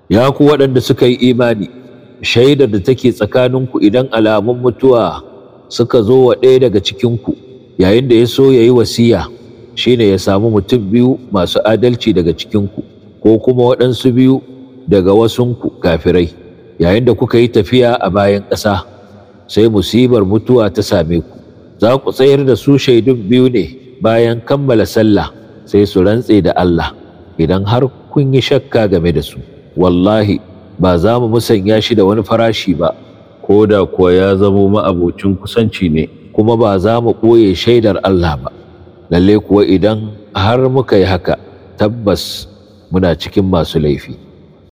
ya ku waɗanda suka yi imani shaidar da take tsakaninku idan alamun mutuwa suka zo wa ɗaya daga cikinku yayin da ya so ya yi wasiya shine ya samu mutum biyu masu adalci daga cikinku ko kuma waɗansu biyu daga wasunku kafirai yayin da kuka yi tafiya a bayan ƙasa sai musibar mutuwa ta same ku za ku tsayar da su shaidun biyu ne bayan kammala sallah sai su rantse da Allah idan har kun yi shakka game da su wallahi ba za mu musanya shi da wani farashi ba ko da kuwa ya zamo ma'abocin kusanci ne kuma ba za mu ɓoye shaidar Allah ba lalle kuwa idan har muka yi haka tabbas muna cikin masu laifi